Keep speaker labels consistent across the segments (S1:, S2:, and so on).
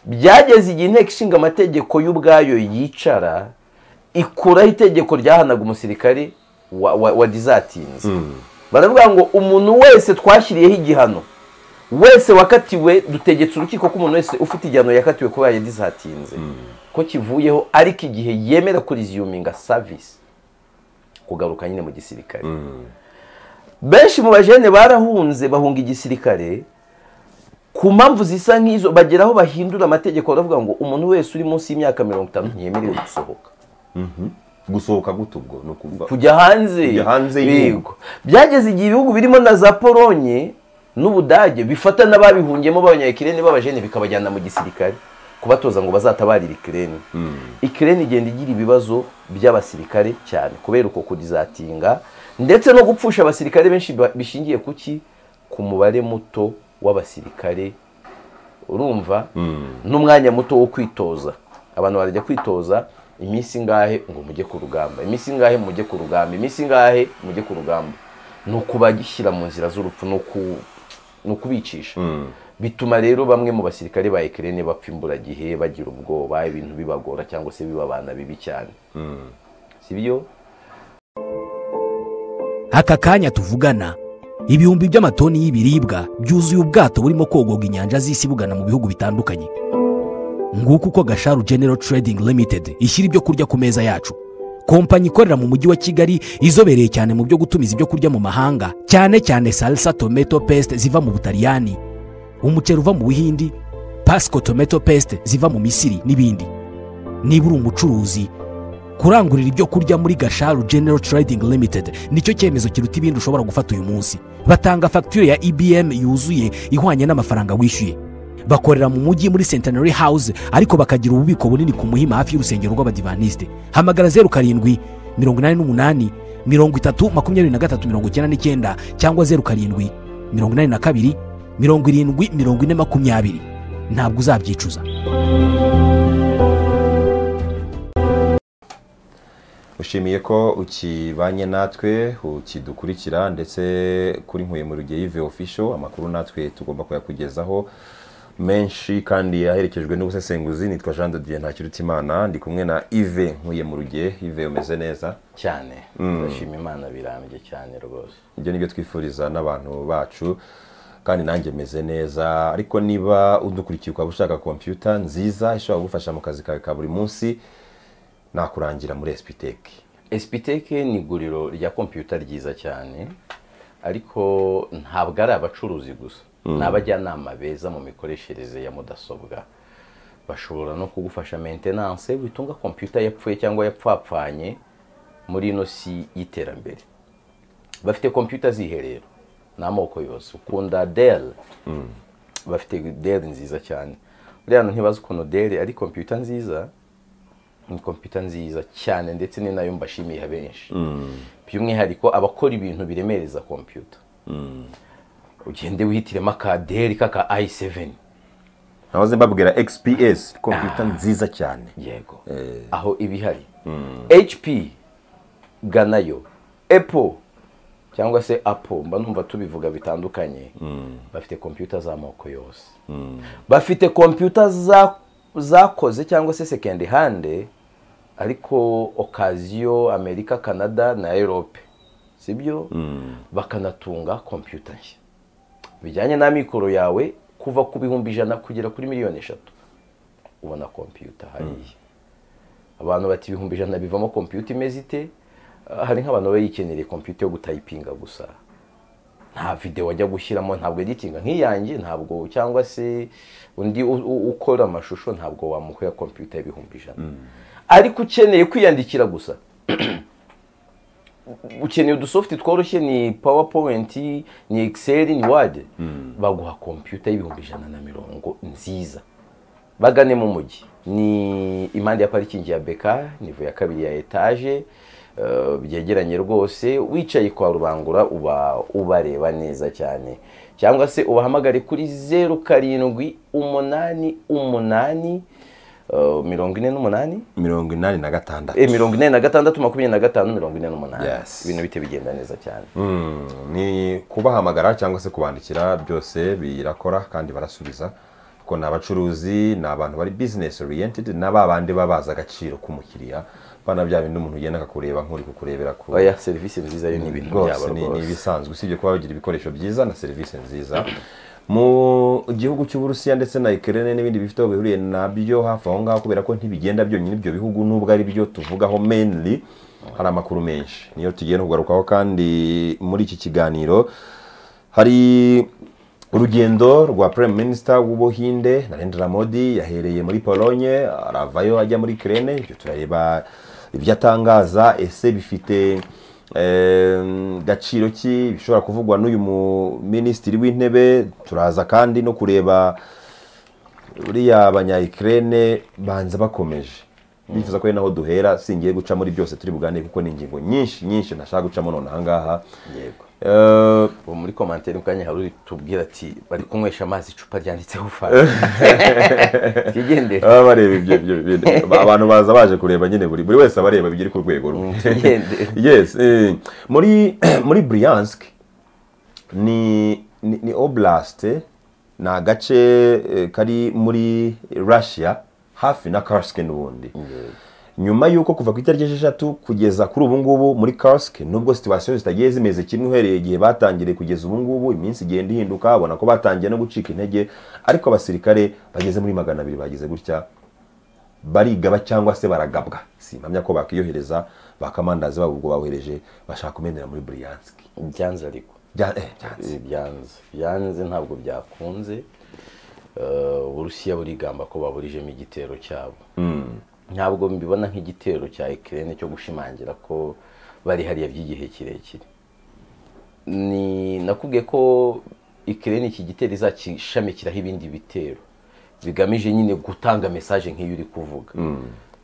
S1: byageze igihe inteko ishinga amategeko y'ubwayo yicara ikuraho itegeko ryahanaga umusirikari wa- wa- wadizatinze baravuga ngo umuntu wese twashyiriyeho igihano wese wakatiwe dutegetse urukiko ko umuntu wese ufite igihano yakatiwe kuba yadizatinze ko kivuyeho ariko igihe yemera kuriziyuminga savisi kugaruka nyine mu gisirikare benshi mu bajene barahunze bahunga igisirikare ku mpamvu zisa nk'izo bagera aho bahindura amategeko baravuga ngo umuntu wese uri munsi y'imyaka mirongo itanu ntiyemerewe gusohoka
S2: gusohoka gute ubwo ni ukuvuga
S1: kujya hanze
S2: Kujya hanze y'ibihugu.
S1: yego byageze igihe ibihugu birimo na za polonye n'ubudage bifata n'ababihungiyemo b'abanyakirene b'abajene bikabajyana mu gisirikare kubatoza ngo bazatabarire ikirere ikirere igenda igira ibibazo by'abasirikare cyane kubera uko kurizatinga ndetse no gupfusha abasirikare benshi ba- bishingiye ku ki ku mubare muto w'abasirikare urumva n'umwanya muto wo kwitoza abantu barajya kwitoza iminsi ingahe ngo mujye ku rugamba iminsi ingahe mujye ku rugamba iminsi ingahe mujye ku rugamba ni ukubagishyira mu nzira z'urupfu ni uku- ni ukubicisha bituma rero bamwe mu basirikare ba ekirene bapfa imburagihe bagira ubwoba ibintu bibagora cyangwa se bibabana bibi cyane si byo
S3: aka kanya tuvugana ibihumbi by'amatoni y'ibiribwa byuzuye ubwato burimo kogoga inyanja z'isi bugana mu bihugu bitandukanye nguko uko gasharu genero trading limited ishyira ibyo kurya ku meza yacu kompanyi ikorera mu mujyi wa kigali izobereye cyane mu byo gutumiza ibyo kurya mu mahanga cyane cyane salsa tomato paste ziva mu butaliyani umuceri uva mu buhindi pasco tomato paste ziva mu misiri n'ibindi niba uri umucuruzi kurangurira ibyo kurya muri gasharu general trading limited nicyo cyemezo kiruta ibindi ushobora gufata uyu munsi batanga fagitire ya ibm yuzuye ihwanye n'amafaranga wishyuye bakorera mu mujyi muri centenary house ariko bakagira ububiko bunini ku muhima hafi y'urusengero rw'abadivaniste hamagara zeru karindwi mirongo inani n'umunani mirongo itatu makumyabiri na gatatu mirongo icyenda n'icyenda cyangwa zeru karindwi mirongo inani na kabiri mirongo irindwi mirongo ine makumyabiri ntabwo uzabyicuza
S2: ushimiye ko ukibanye natwe ukidukurikira ndetse kuri nkuye mu rugiye yive official amakuru natwe tugomba kuyakugezaho menshi kandi yaherekejwe n'ubusesenguzi nitwa jean de dieu ntakirutimana ndi kumwe na ive nkuye mu rugiye ive umeze neza
S1: cyane turashima imana birambye cyane rwose
S2: ibyo ni byo twifuriza n'abantu bacu kandi nanjye meze neza ariko niba udukurikiye ukaba ushaka kompiyuta nziza ishobora kugufasha mu kazi kawe ka buri munsi nakurangira muri esipiteki
S1: esipiteke ni iguriro rya kompiyuta ryiza cyane ariko ntabwo ari abacuruzi gusa ni abajyanama beza mu mikoreshereze ya mudasobwa bashobora no kugufasha mentenanse witunga kompiyuta yapfuye cyangwa yapfapfanye muri ino si y'iterambere bafite kompiyuta ziherero ni amoko yose ukunda dell bafite dell nziza cyane buriya hantu ntibazi ukuntu dell ari kompiyuta nziza ni kompiyuta nziza cyane ndetse ni nayo mbashimiye benshi by'umwihariko abakora ibintu biremereza kompiyuta ugende wihitiremo akaderi k'aka i seveni
S2: nahoze mbabwira xps kompiyuta nziza cyane
S1: yego aho iba ihari hp ganayo epo cyangwa se apo mba numva tubivuga bitandukanye bafite kompiyuta z'amoko yose bafite kompiyuta za- zakoze cyangwa se sekendi hande ariko okaziyo amerika canada na erope sibyo bakanatunga kompiyuta nshya bijyanye n'amikoro yawe kuva ku bihumbi ijana kugera kuri miliyoni eshatu ubona kompiyuta hariya abantu bati ibihumbi ijana bivamo kompiyuta imeze ite Ah, hari nk'abantu baba yikeneye kompiyuta yo gutayipinga gusa nta videwo wajya gushyiramo ntabwo editinga nk'iyanjye ntabwo cyangwa se undi u- u- ukora amashusho ntabwo wamuhera kompiyuta y'ibihumbi ijana ariko ukeneye kwiyandikira gusa ukeneye udusofti tworoshye ni powerpoint ni excel ni word baguha kompiyuta y'ibihumbi ijana na mirongo nziza bagane mu mujyi ni impande ya parikingi ya beka nivo ya kabiri ya etaje eh, byegeranye rwose wicaye kwa rubangura uba ubareba neza cyane cyangwa se ubahamagare kuri zeru karindwi umunani umunani eh, mirongo ine n'umunani
S2: mirongo inani na gatandatu
S1: eh, mirongo ine na gatandatu makumyabiri na gatanu mirongo ine n'umunani
S2: Yes.
S1: ibintu bite bigenda neza cyane
S2: Mm, ni kubahamagara cyangwa se kubandikira byose birakora kandi barasubiza kuko kuko ni abacuruzi ni abantu bari business oriented na ba bandi baba bazi agaciro k'umukiriya bana bya bindi umuntu ugenda akakureba nk'uri kukurebera ku
S1: oya serivisi nziza yo ni ibintu byabo
S2: rwose ni ni
S1: rwose
S2: ibisanzwe usibye kuba bagira ibikoresho byiza na serivisi nziza mu gihugu cy'uburusiya ndetse na Ukraine n'ibindi bifite aho bihuriye nabyo hafi aho ngaho kubera ko ntibigenda byonyine ibyo bihugu nubwo ari byo tuvugaho mainly hari amakuru menshi niyo tugiye no kugarukaho kandi muri iki kiganiro hari urugendo rwa prime minister w'ubuhinde narendra modi yahereye muri polonye aravayo ajya muri kirene ibyo turareba ibyo atangaza ese bifite em, gaciro ki bishobora kuvugwa n'uyu mu- minisitiri w'intebe turaza kandi no kureba buriya abanyayikirene banza bakomeje bifuza ko ari naho duhera singiye guca muri byose turi buganire kuko ni ingingo nyinshi nyinshi ntashaka gucamo none ahangaha
S1: yego
S2: Eh,
S1: ubu muri komantere mu kanya hari uri tubwira ati bari kunywesha amazi icupa ryanditseho fanta twigendere
S2: baba bareba ibyo ibyo bintu abantu baza baje kureba nyine buri buri wese abareba bigiri ku rwego rumwe
S1: twigendere
S2: yes eh, muri muri Bryansk ni ni, ni oblast eh, ni agace eh, kari muri Russia hafi na Kursk n'ubundi nyuma y'uko kuva ku itariki esheshatu kugeza kuri ubu ngubu muri Kursk nubwo situasiyo zitagiye zimeze kimwe uhereye igihe batangiriye kugeza ubu ngubu iminsi igenda ihinduka babona ko batangiye no gucika intege ariko abasirikare bageze muri magana abiri bagize gutya barigaba cyangwa se baragabwa simpamya ko bakiyohereza bakamandazi babo ubwo bawohereje bashaka kumenera muri Bryansk
S1: byanze ariko
S2: Bya- eh, byanze.
S1: byanze byanze ntabwo byakunze Eh, uburusiya burigamba ko baburijemo igitero cyabo ntabwo mbibona nk'igitero cya ikirere cyo gushimangira ko bari hariya by'igihe kirekire ni nakubwiye ko ikirere iki gitero izakishamikiraho ibindi bitero bigamije nyine gutanga mesaje nk'iyo uri kuvuga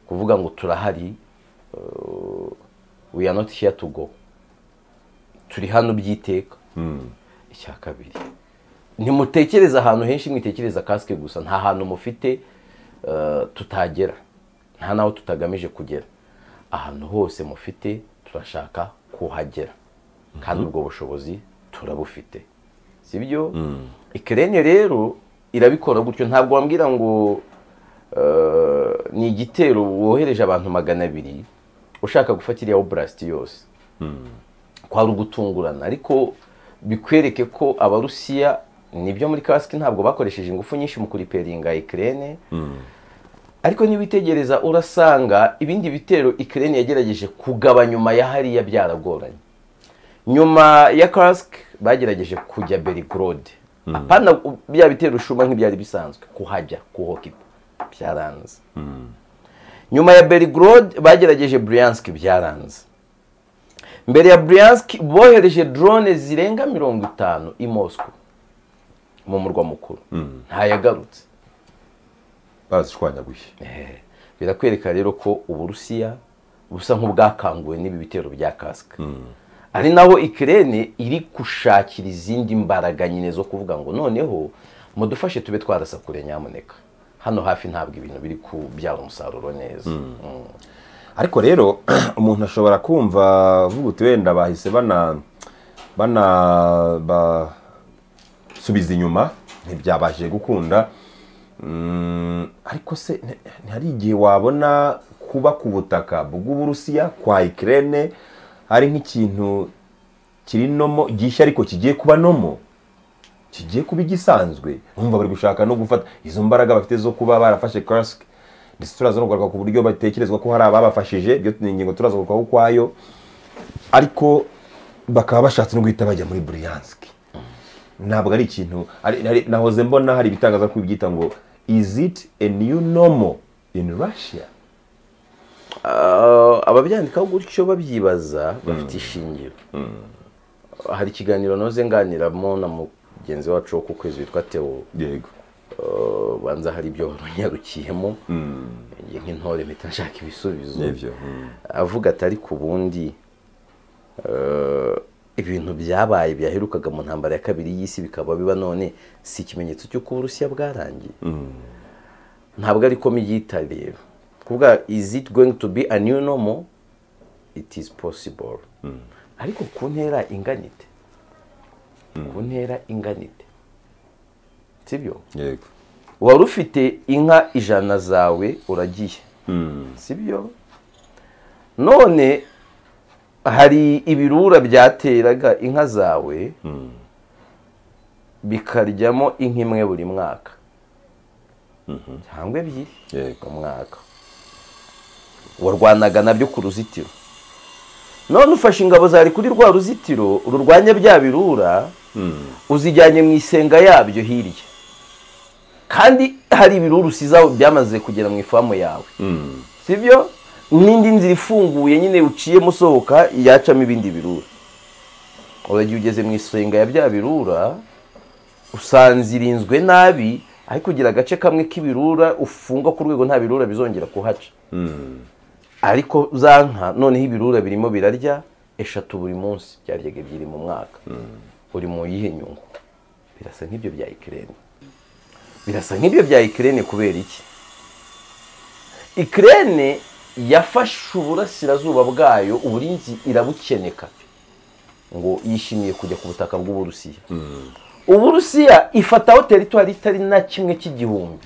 S1: kuvuga ngo turahari eh, we are not here to go turi hano by'iteka icya kabiri ntimutekereze ahantu henshi mwitekereza kasike gusa nta hantu mufite eh, tutagera nta n'aho tutagamije kugera ahantu hose mufite turashaka kuhagera kandi ubwo bushobozi turabufite sibyo ikirere rero irabikora gutyo ntabwo wambwira ngo eh, ni igitero wohereje abantu magana abiri ushaka gufata iriya oburasiti yose kwari ugutungurana ariko bikwereke ko abarusiya nibyo muri kasike ntabwo bakoresheje ingufu nyinshi mu kuriperinga ikirere ariko niba witegereza urasanga ibindi bitero ikirere yagerageje kugaba nyuma ya hariya byaragoranye nyuma ya kasike bagerageje kujya berigorode apana bya bitero ushuma nk'ibyari bisanzwe kuhajya kuhokipa byaranze nyuma ya berigorode bagerageje buriyansike byaranze mbere ya Bryansk bohereje drone zirenga mirongo itanu i Moscow mu murwa mukuru ntayagarutse
S2: bazishwanyaguye
S1: Eh, birakwereka rero ko uburusiya busa nk'ubwakanguwe n'ibi bitero bya kasike ari naho ikirere iri gushakira izindi mbaraga nyine zo kuvuga ngo noneho mudufashe tube twarasa kure nyamuneka hano hafi ntabwo ibintu biri kubyara umusaruro neza Mm.
S2: ariko rero umuntu ashobora kumva vuga uti wenda bahise bana bana basubiza inyuma ntibyabashije gukunda Mm, ariko se nti- ntihari igihe wabona kuba ku butaka bw'uburusiya kwa ikirere hari nk'ikintu kiri nomo gishya ariko kigiye kuba nomo kigiye kuba igisanzwe urumva bari gushaka no gufata izo mbaraga bafite zo kuba barafashe Kursk ndetse turaza no kugaruka ku buryo batekerezwa ko hari ababafashije ibyo ni ingingo turaza kugarukaho ukwayo ariko bakaba bashatse no guhita bajya muri Bryansk ntabwo ari ikintu ari- hari- nahoze mbona hari ibitangaza ko byita ngo is it a new normal in Russia
S1: Ah, ababyandikaho gutyo babyibaza bafite ishingiro hari ikiganiro noze nganiramo na mugenzi wacu wo ku kwezi witwa teo
S2: yego
S1: Ah, banza hari ibyo wanyarukiyemo njye nk'intore mpita nshaka ibisubizo
S2: nibyo mm.
S1: avuga ati ariko ubundi eh, ibintu byabaye byaherukaga mu ntambara ya kabiri y'isi bikaba biba none si ikimenyetso cy'uko uburusiya bwarangiye ntabwo ariko miyita rero kuvuga is it going to be a new normal it is possible ariko ku ntera inganite ku ntera inganite sibyo
S2: yego
S1: wari ufite inka ijana zawe uragiye sibyo none hari ibirura byateraga inka zawe bikaryamo inka imwe buri mwaka cyangwa ebyiri
S2: Yego.
S1: mu mwaka warwanaga nabyo ku ruzitiro none ufashe ingabo zari kuri rwa ruzitiro rurwanya bya birura uzijyanye mu isenga yabyo hirya kandi hari ibirura usizaho byamaze kugera mu ifamu yawe sibyo n'indi nzira ifunguye nyine uciyemo usohoka yacamo ibindi birura uragiye ugeze mu isenga ya bya birura usanze irinzwe nabi ariko ugira agace kamwe k'ibirura ufunga ku rwego nta birura bizongera kuhaca ariko za nka noneho ibirura birimo birarya eshatu buri munsi byaryaga ebyiri mu mwaka uri mu yihe nyungu birasa nk'ibyo bya ikirere birasa nk'ibyo bya ikirere kubera iki ikirere yafashe uburasirazuba bwayo uburinzi irabukeneka ngo yishimiye kujya ku butaka bw'uburusiya uburusiya ifataho teritwari itari na kimwe cy'igihumbi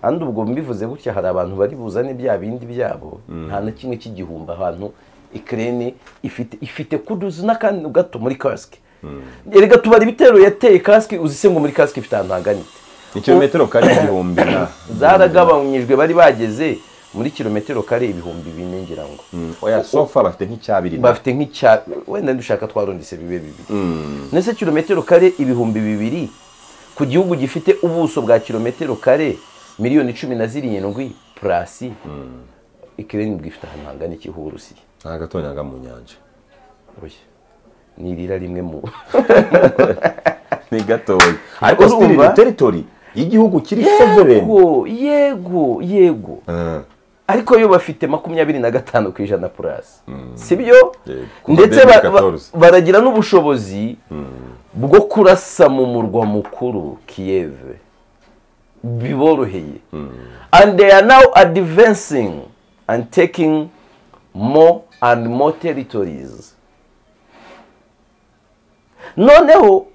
S1: kandi ubwo mbivuze gutya hari abantu bari buzane bya bindi byabo nta na kimwe cy'igihumbi ahantu ikirere ifite ifite kuduzi n'akantu gato muri kasike reka tubara ibitero yateye kasike uzise ngo muri kasike ifite ahantu haganitse
S2: ikirometero kari igihumbi na
S1: zaragabanyijwe bari bageze muri kilometero kare ibihumbi bine ngira ngo
S2: oya sofa bafite nk'icyabiri na-
S1: bafite nk'icya wenda dushaka twarondise bibe bibiri ndetse kilometero kare ibihumbi bibiri ku gihugu gifite ubuso bwa kilometero kare miliyoni cumi na zirindwi purasi ikirere bwifite ahantu hangana iki h'uburusiya
S2: nta gatonya mu nyanja
S1: Oya. ni irira rimwe mu
S2: ni gatoya ariko
S1: Urumva?
S2: sitiri ni teritori y'igihugu kiri sovereni
S1: yego yego yego ariko yo bafite makumyabiri na gatanu ku ijana purasi sibyo
S2: Yego. Kuva
S1: ndetse ba-
S2: 2014.
S1: ba- baragira n'ubushobozi bwo kurasa mu murwa mukuru kiyeve biboroheye and they are now advancing and taking more and more territories noneho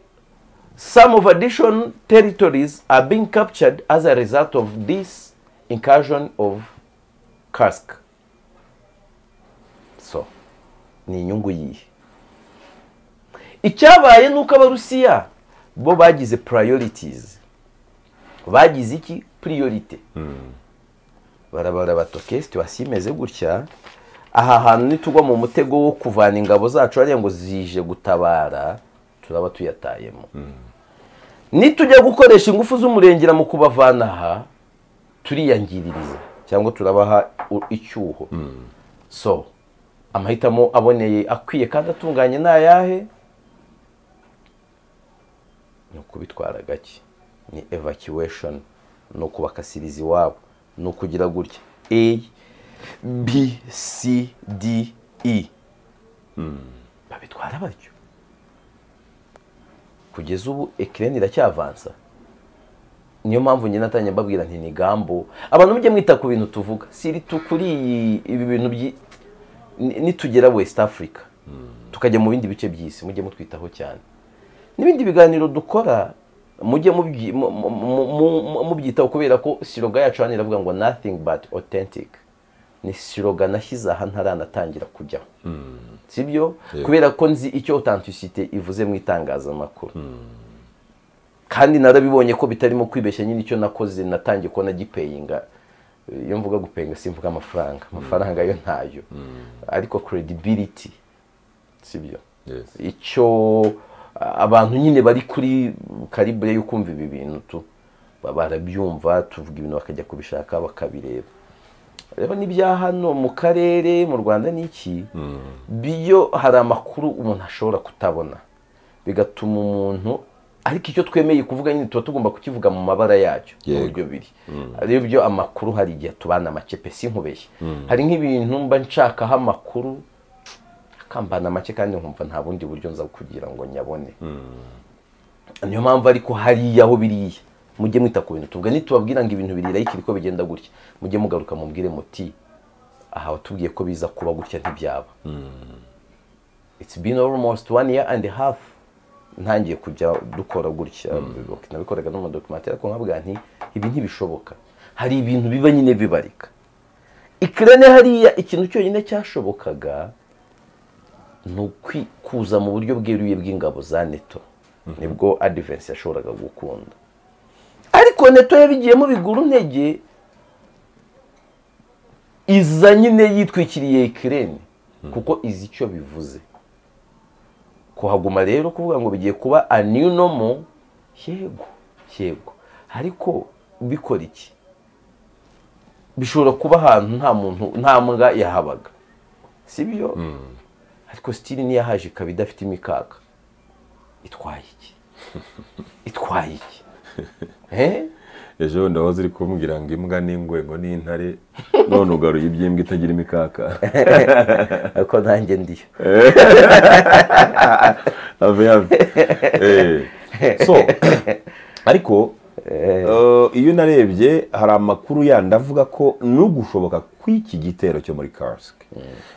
S1: some of additional territories are being captured as a result of this incursion of cask so ni inyungu yihe icyabaye ni uko abarusiya bo bagize priorities bagize iki priorite barabara batoke situwasiyo imeze gutya aha hantu nitugwa mu mutego wo kuvana ingabo zacu hariya ngo zije gutabara turaba tuyatayemo nitujya gukoresha ingufu z'umurengera mu kubavana aha turiyangiririza cyangwa turabaha u- icyuho so amahitamo aboneye akwiye kandi atunganye ni ayahe ni ukubitwara gake ni evacuation ni ukubakasiriza iwabo ni ukugira gutya a b c d e babitwara batyo kugeza ubu ekireni iracyavansa niyo mpamvu njye natangiye mbabwira nti ni gambo abantu mujye mwita ku bintu tuvuga siri tu kuri iyi ibi bintu byi ni- nitugera west africa tukajya mu bindi bice by'isi mujye mutwitaho cyane n'ibindi biganiro dukora mujye mubyi- mu- mu- mu- mu- mu- mubyitaho kubera ko siroga yacu hano iravuga ngo nothing but authentic ni siroga nashyize aha ntaranatangira kujyaho sibyo kubera ko nzi icyo authenticité ivuze mu itangazamakuru kandi narabibonye ko bitarimo kwibeshya nyine icyo nakoze natangiye kubona gipeyinga iyo mvuga gupeyinga simvuga amafaranga amafaranga yo ntayo ariko credibility sibyo
S2: Yes.
S1: icyo a- abantu nyine bari kuri karibure yo kumva ibi bintu tu ba- barabyumva tuvuga ibintu bakajya kubishaka bakabireba rero n'ibya hano mu karere mu rwanda ni iki biyo hari amakuru umuntu ashobora kutabona bigatuma umuntu ariko icyo twemeye kuvuga nyine tuba tugomba kukivuga mu mabara yacyo
S2: Yego.
S1: uburyo biri rero byo amakuru hari igihe tubana make pe sinkubeshye hari nk'ibintu mba nshakaho amakuru akambana make kandi nkumva nta bundi buryo nza kugira ngo nyabone niyo mpamvu ariko hariya aho biriya mujye mwita ku bintu tuvuga nitubabwira ngo ibintu birira iki ko bigenda gutya mujye mugaruka mubwire muti aha watubwiye ko biza kuba gutya ntibyaba it's been almost one year and a half ntangiye kujya dukora gutya nabikoraga no mu documentary ariko nkabwira nti ibi ntibishoboka hari ibintu biba nyine bibarika ikirane hariya ikintu cyonyine cyashobokaga ni ukwikuza mu buryo bweruye bw'ingabo za neto nibwo adivensi yashoboraga gukunda ariko neto yabigiyemo bigura intege iza nyine yitwikiriye ikirere kuko izi icyo bivuze kuhaguma rero kuvuga ngo bigiye kuba aninomo yego yego ariko bikora iki bishobora kuba ahantu nta muntu nta mbwa yahabaga si byo ariko sitiri niyo yahaje ikaba idafite imikaka itwaye iki itwaye iki Eh?
S2: ejo ndahoze uri kumbwira ngo imbwa n'ingwego n'intare none ugaruye iby'imbwa itagira imikaka
S1: ariko nanjye ndiyo
S2: have have Eh. so ariko eh, iyo narebye hari amakuru yandi avuga ko n'ugushoboka kw'iki gitero cyo muri Kursk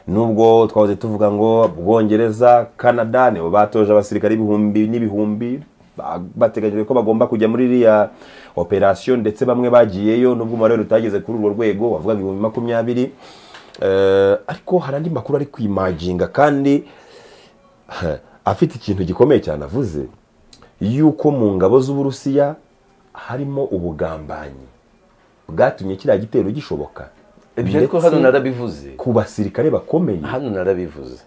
S2: nubwo twahoze tuvuga ngo Bwongereza Canada nibo batoje abasirikare ibihumbi n'ibihumbi ba- bateganyijwe ko bagomba kujya muri iriya operasiyo ndetse bamwe bagiyeyo nubwo umubare wari utageze kuri urwo rwego wavugaga ibihumbi makumyabiri Eh, ariko hari andi makuru ari kwimaginga kandi afite ikintu gikomeye cyane avuze yuko mu ngabo z'uburusiya harimo ubugambanyi bwatumye kiriya gitero gishoboka
S1: ibyo ariko
S2: Ndetse
S1: hano narabivuze
S2: ku basirikare bakomeye
S1: hano narabivuze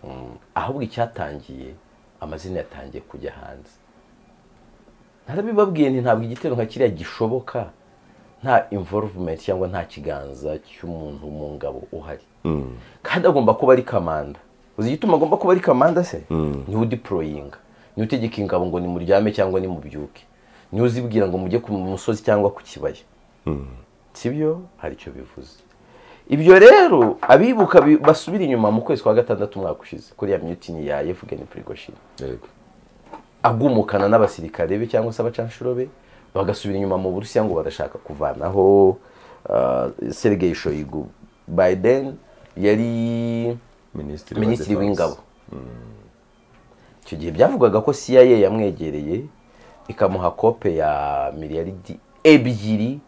S1: Mm. ahubwo icyatangiye amazina yatangiye kujya hanze narabibabwiye nti ntabwo igitero nka kiriya gishoboka nta involvement cyangwa nta kiganza cy'umuntu mu ngabo uhari kandi agomba kuba ari kamanda uzi igituma agomba kuba ari kamanda se niwe udiporoyinga niwe utegeka ingabo ngo nimuryame cyangwa nimubyuke niwe uzibwira ngo mujye ku musozi cyangwa ku kibaya sibyo hari icyo bivuze ibyo rero abibuka bi- basubira inyuma mu kwezi kwa gatandatu umwaka ushize kuri ya mutini ya Yevgeny Prigozhin
S2: Yego.
S1: agumukana n'abasirikare be cyangwa se abacanshuro be bagasubira inyuma mu burusiya ngo barashaka kuvanaho ah, Sergei Shoigu Biden yari
S2: minisitiri wa
S1: minisitiri
S2: Defense.
S1: w'ingabo icyo gihe byavugaga ko cia yamwegereye ikamuha kope ya miliyaridi ebyiri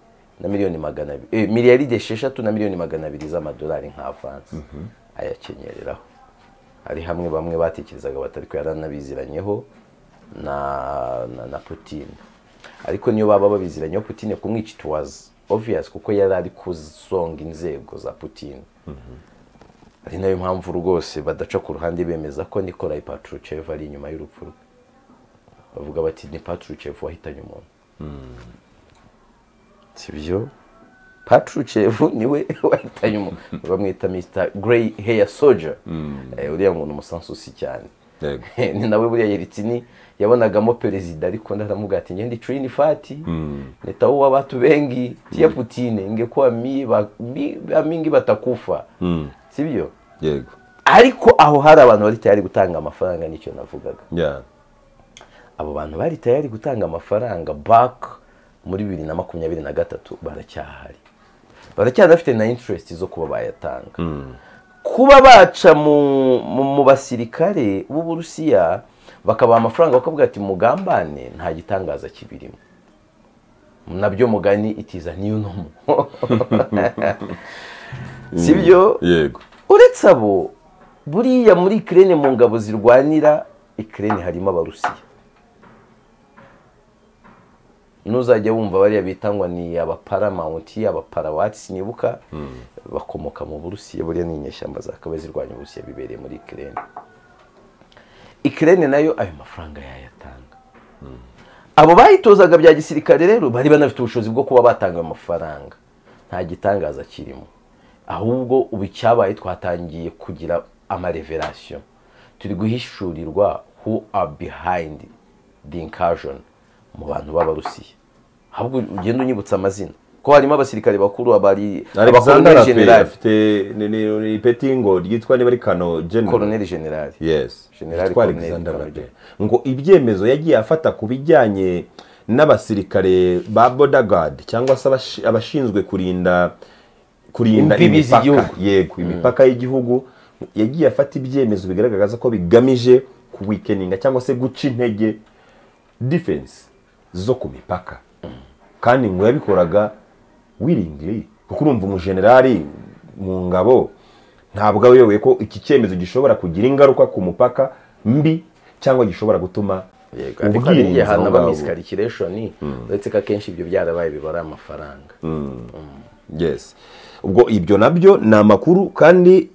S1: na miliyoni magana abiri eh, miliyaridi esheshatu na miliyoni magana abiri z'amadolari nka avansi ayakenyereraho hari hamwe bamwe batekerezaga batari ko yaranabiziranyeho na, na, na putine ariko niyo baba babiziranyeho putine kumwica it was obvious kuko yari ari kuzonga inzego za putine ari nayo mpamvu rwose badaca ku ruhande bemeza ko nikolai patruchev ari inyuma y'urupfu rwe bavuga bati ni patruchev wahitanye umuntu si byo patruchev niwe wahitanye umuntu bamwita mr grey hair soldier Eh, uriya muntu umusansusi cyane
S2: Yego.
S1: ni nawe buriya Yeltsin yabonagamo perezida ariko ndaramubwira ati ngende trini fati neta uwa watu bengi tia putine ingekuwa mi ba- mi- ba mingi batakufa sibyo
S2: yego
S1: ariko aho hari abantu bari tayari gutanga amafaranga nicyo navugaga
S2: Yeah.
S1: abo bantu bari tayari gutanga amafaranga back muri bibiri na makumyabiri na gatatu baracyahari baracyanafite na interest zo kuba bayatanga kuba baca mu, mu, mu basirikare b'uburusiya bakabaha amafaranga bakavuga ati mugambane nta gitangaza kibirimo nabyo mugani itiza niyo ntomo si byo
S2: yego
S1: uretse abo buriya muri ikirere mu ngabo zirwanira ikirere harimo abarusiya nuzajya wumva bariya bitangwa ni abaparamanti abaparawatsi nibuka bakomoka mu burusiya buriya ni inyeshyamba zakabaye zirwanya uburusiya bibereye muri ikirere ikirere nayo ayo mafaranga yayatanga abo bayitozaga bya gisirikare rero bari banafite ubushobozi bwo kuba batanga ayo mafaranga nta gitangaza kirimo ahubwo ubu icyabaye twatangiye kugira amareverasiyo turi guhishurirwa who are behind the incursion mu bantu b'abarusiya ahubwo ugenda unyibutsa amazina ko harimo abasirikare bakuru abari
S2: alexander
S1: abakoloneli
S2: ape
S1: generali
S2: afite ni- ni- ni ipetingo ryitwa niba ari kano general
S1: koloneli generali
S2: yes
S1: General
S2: Yitwa
S1: Colonel
S2: Alexander
S1: Kabarebe.
S2: Rabe. ngo ibyemezo yagiye afata ku bijyanye n'abasirikare ba bodaguard cyangwa se abashi- abashinzwe kurinda kurinda
S1: Imbibi
S2: imipaka
S1: z'igihugu.
S2: yego imipaka y'igihugu yagiye afata ibyemezo bigaragaza ko bigamije kuwikeninga cyangwa se guca intege defense zo ku mipaka kandi ngo yabikoraga wiringiri kuko urumva umujenerali mu ngabo ntabwo ayobewe ko iki cyemezo gishobora kugira ingaruka ku mupaka mbi cyangwa gishobora gutuma
S1: ariko niyo
S2: ubwirinzi aho
S1: hantu
S2: ngaho
S1: bamisi karikireshoni uretse ko akenshi ibyo byarabaye bibara amafaranga
S2: yes ubwo ibyo nabyo ni amakuru kandi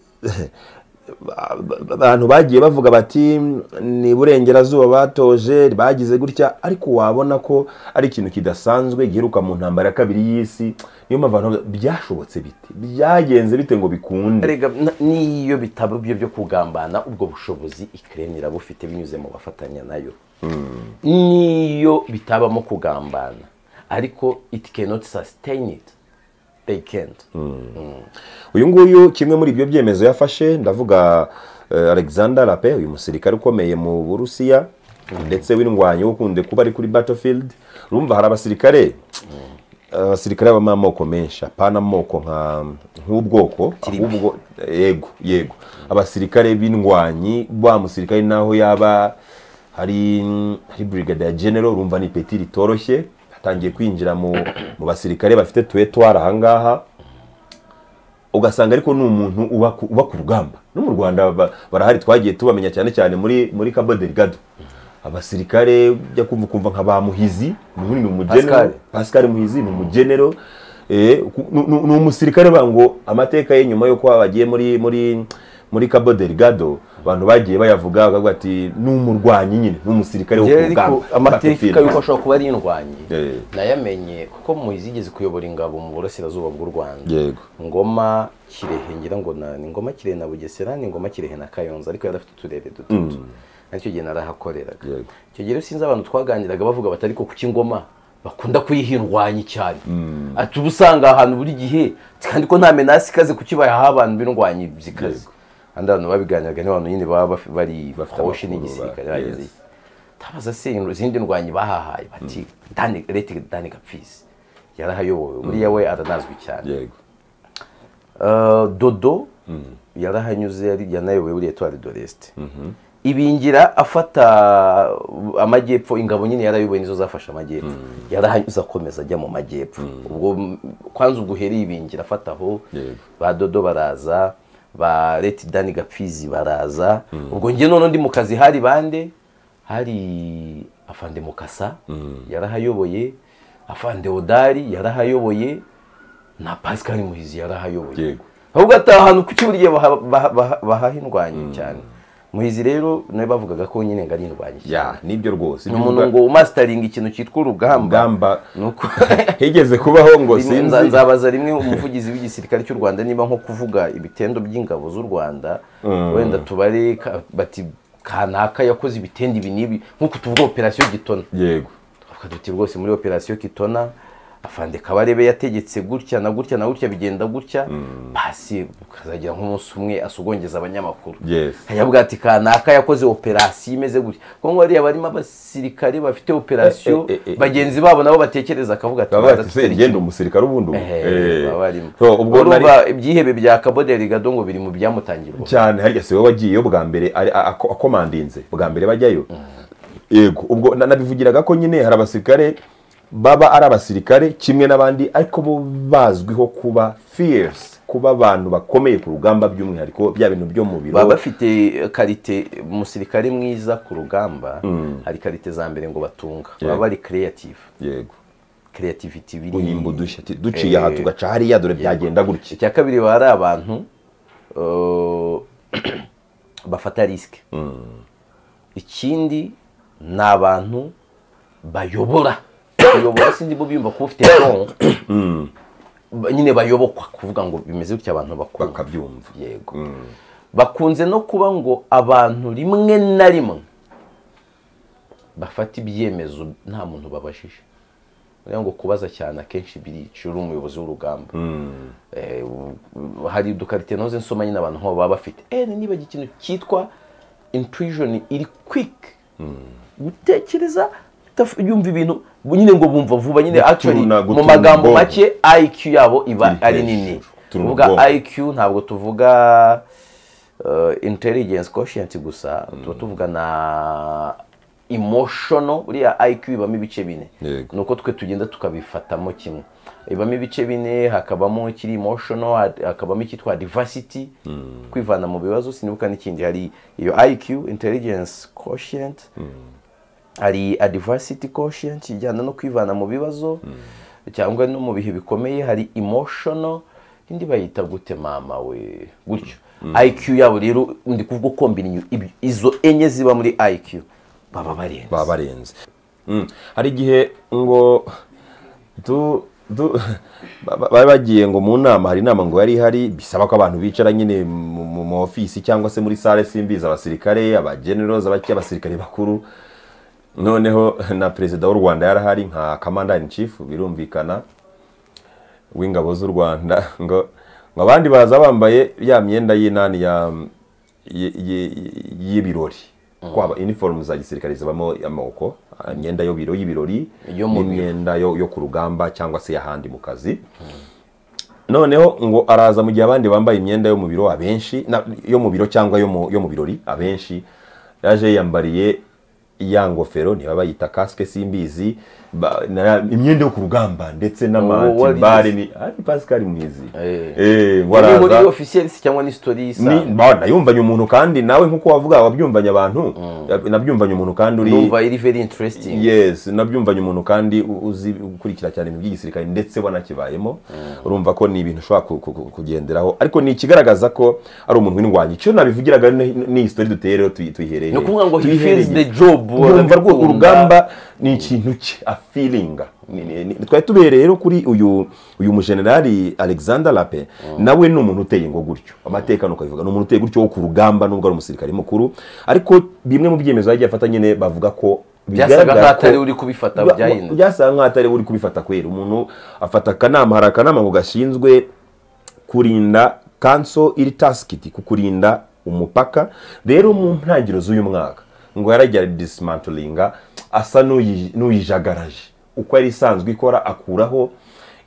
S2: abantu bagiye bavuga bati ni burengerazuba batoje bagize gutya ariko wabona ko ari ikintu kidasanzwe giheruka mu ntambara ya kabiri y'isi niyo mpamvu abantu bavuga, byashobotse bite byagenze bite ngo bikunde
S1: Erega na- n'iyo bitaba ibyo byo kugambana ubwo bushobozi ikirere irabufite binyuze mu bafatanya nayo n'iyo bitabamo kugambana ariko it cannot sustain it they can't
S2: uyu nguyu kimwe muri ibyo byemezo yafashe ndavuga eh, alexander rape uyu musirikare ukomeye mu burusiya ndetse w'indwanyi ukunde kuba ari kuri battlefield urumva hari abasirikare abasirikare babamo amoko menshi apana amoko nka nk'ubwoko ahubwo yego yego abasirikare b'indwanyi wa musirikare naho yaba hari hari brigadier general urumva ni peti ritoroshye atangiye kwinjira mu mu basirikare bafite tuwetwari ahangaha ugasanga ariko ni umuntu uba ku uba ku rugamba no mu rwanda ba- barahari twagiye tubamenya cyane cyane muri muri cabo delgado abasirikare ujya kumva ukumva nka ba muhizi umuntu ni umugenero
S1: Pascal.
S2: pascal muhizi ni umugenero eh, ku- nu- nu- ni umusirikare ba ngo amateka ye nyuma y'uko bagiye muri muri muri cabo delgado abantu bagiye bayavuga bakavuga ati ni umurwanyi nyine ni umusirikare wo ku
S1: Njyewe
S2: rugamba
S1: ariko amateka
S2: battlefield."
S1: y'uko ashobora kuba ari indwanyi
S2: Eh.
S1: nayamenye kuko muhizigeze kuyobora ingabo mu burasirazuba bw'u rwanda
S2: yego
S1: ngoma kirehe ngira ngo na- ni ngoma kirehe na bugesera ni ngoma kirehe na kayonza ariko yari afite uturere dutatu aricyo gihe narahakoreraga
S2: Yego.
S1: icyo gihe rero sinzi abantu twaganiraga bavuga bati ariko kuki ingoma bakunda kuyihindwanya cyane ati uba usanga ahantu buri gihe kandi ko nta menasi ikaze kuki bayaha abantu b'indwanyi zikaze kandi abantu babiganiraga ni abantu nyine baba baf- bari
S2: Bafite
S1: koshi
S2: amakuru,
S1: n'igisirikare
S2: ba-
S1: bagize
S2: yes.
S1: tabaza se izindi ndwanyi bahahaye bati dani rete dani gapfisi yarahayobowe buriya we aranazwi cyane
S2: yego
S1: Uh, dodo yarahanyuze yari- yanayoboye buriya tuwari doresite ibingira afata uh, amajyepfo ingabo nyine yarayoboye nizo zafashe amajyepfo yarahanyuze akomeza ajya mu majyepfo ubwo mm, kwanza ubwo uhereye ibingira afata aho
S2: Yego.
S1: ba dodo baraza ba reti dani gapfizi baraza ubwo njye none ndi mu kazi hari bande hari afande mukasa yarahayoboye afande odari yarahayoboye na pascal muhizi yarahayoboye
S2: Yego.
S1: ahubwo ataha ahantu kuki buri gihe baha- baha- baha- bahaha indwanyi cyane muhizi rero nawe bavugaga ko nyine ngo ari indwanyi
S2: ya
S1: cyane
S2: nibyo rwose
S1: ni
S2: ibyo
S1: umuntu
S2: uvuga-
S1: ngo umasitaringa ikintu cyitwa urugamba
S2: rugamba
S1: nuko
S2: higeze kubaho ngo
S1: Rimwe nza-
S2: sinzi
S1: nzabaza rimwe umuvugizi w'igisirikare cy'u rwanda niba nko kuvuga ibitendo by'ingabo z'u rwanda wenda tubare ka- bati kanaka yakoze ibitendo ibi n'ibi nk'uko tuvuga operasiyo gitona
S2: yego
S1: twavuga duti rwose muri operasiyo kitona afande kabarebe yategetse gutya na gutya na gutya bigenda gutya pasi ukazagira nk'umunsi umwe asogongeza abanyamakuru
S2: Yes.
S1: akavuga ati kanaka yakoze operasiyo imeze gutya kuko ngo hariya barimo abasirikare bafite operasiyo
S2: Eh, eh, eh, eh.
S1: bagenzi babo nabo batekereza akavuga ati
S2: baba
S1: "Baza
S2: bati se
S1: tutera
S2: ngenda umusirikare ubundi ubu."
S1: Ehe,
S2: Eh.
S1: baba barimo
S2: So, ubwo nari
S1: urumva ibyihebe bya kaboderi gado ngo biri mu byamutangirwa
S2: cyane harya siwe wagiyeyo bwa mbere ari- a- ako- akomandinze bwa mbere bajyayo yego ubwo na- nabivugiraga ko nyine hari abasirikare baba ari abasirikare kimwe n'abandi ariko bo bazwiho kuba fierce kuba abantu bakomeye ku rugamba by'umwihariko bya bintu byo mu
S1: baba
S2: biro
S1: bafite karite umusirikare mwiza ku rugamba hari karite za mbere ngo batunga baba
S2: Yego.
S1: bari creative
S2: yego
S1: creativity biri
S2: guhimba udushya ati, duciye aha
S1: Eh.
S2: tugaca hariya dore byagenda gutya
S1: icya kabiri baba ari abantu uh, bafata risike ikindi ni abantu bayobora kuyobora sinzi bo biyumva kuba ufite don nyine bayobokwa kuvuga ngo bimeze gutya abantu bakunda
S2: bakabyumva
S1: yego bakunze no kuba ngo abantu rimwe na rimwe bafata ibyemezo nta muntu babajije niyo ngo kubaza cyane akenshi birica uri umuyobozi w'urugamba Eh, u- hari udukarite noze nsoma nyine abantu nk'abo baba bafite eh niba ikintu cyitwa intuition iri quick gutekereza utaf- yumva ibintu nyine ngo bumva vuba nyine
S2: Guturuna,
S1: actually mu
S2: guturuna
S1: magambo
S2: ubwonko.
S1: make IQ yabo iba
S2: Iri
S1: ari
S2: hejuru.
S1: nini
S2: Guturuna
S1: tuvuga
S2: ubwonko.
S1: IQ ntabwo tuvuga uh, intelligence quotient gusa tuba tuvuga na emotional buriya IQ ibamo ibice bine
S2: Yego.
S1: ni uko twe tugenda tukabifatamo kimwe ibamo ibice bine hakabamo ikiri emotional ha- hakabamo icyitwa diversity kwivana mu bibazo sinibuka n'ikindi hari iyo IQ intelligence quotient hari adversity quotient ijyana no kwivana mu bibazo cyangwa no mu bihe bikomeye hari emotional indi bayita gute mama we gutyo IQ yabo rero ndi kuvuga kombina izo enye ziba muri IQ baba barenze
S2: baba barenze Mm. hari igihe ngo du du ba- ba- bari bagiye ngo mu nama hari inama ngo yari ihari bisaba ko abantu bicara nyine mu mu- mu ofisi cyangwa se muri sale simbizi abasirikare abagenerozi abaki abasirikare bakuru noneho na perezida w'u rwanda yarahari nka kamandani chief birumvikana w'ingabo z'u rwanda ngo ngo abandi baza bambaye ya myenda y'inani ya y- y- y'ibirori kwaba iniforume za gisirikare zibamo amoko imyenda y'ibiro y'ibirori
S1: Yo mu biro.
S2: n'imyenda yo yo ku rugamba cyangwa se y'ahandi mu kazi noneho ngo araza mu gihe abandi bambaye imyenda yo mu biro abenshi na- yo mu biro cyangwa yo mu yo mu birori abenshi yaje yiyambariye ya ngofero niba bayita kasike simbizi ba- na- imyenda yo ku rugamba ndetse
S1: warize.
S2: n'amatibare ni ari pascal mwizi
S1: Eh.
S2: Eh, ngo
S1: ni muri
S2: araza
S1: officiels cyangwa ni story
S2: ni-
S1: y'isanzwe
S2: ba- nayumvanye umuntu kandi nawe nk'uko wavuga wabyumvanye abantu nabyumvanye umuntu kandi uri
S1: numva iri very interesting
S2: yes nabyumvanye umuntu kandi u- uzi ukurikira cyane ibintu by'igisirikare ndetse wanakibayemo urumva ko ni ibintu ushobora ku- ku- ku- kugenderaho ariko ni ikigaragaza ko ari umuntu w'indwanyi icyo nabivugiraga ni ni history duteye rero tuyi- tuyihereye
S1: ni ukuvuga ngo he
S2: tuyihereye.
S1: feels the job
S2: urumva rwo
S1: arabikunda.
S2: urugamba ni ikintu cye afiringa twari tubereye rero kuri uyu uyu mujenerali alexander lape nawe ni umuntu uteye ngo gutyo amateka ni ukabivuga ni umuntu uteye gutyo wo ku rugamba nubwo ari umusirikare mukuru ariko bimwe mu byemezo yagiye afata nyine bavuga ko
S1: byasaga
S2: bigaragara
S1: nkaho atari
S2: ko-
S1: uri kubifata
S2: Ba-
S1: byahindutse
S2: byasaga nkaho atari uri kubifata kwera umuntu afata akanama hari akanama ngo gashinzwe kurinda kanso iri tasikiti ku kurinda umupaka rero mu ntangiriro z'uyu mwaka ngo yaragiye disimantlinga asa n'uyi- n'uyijagaraje uko yari isanzwe ikora akuraho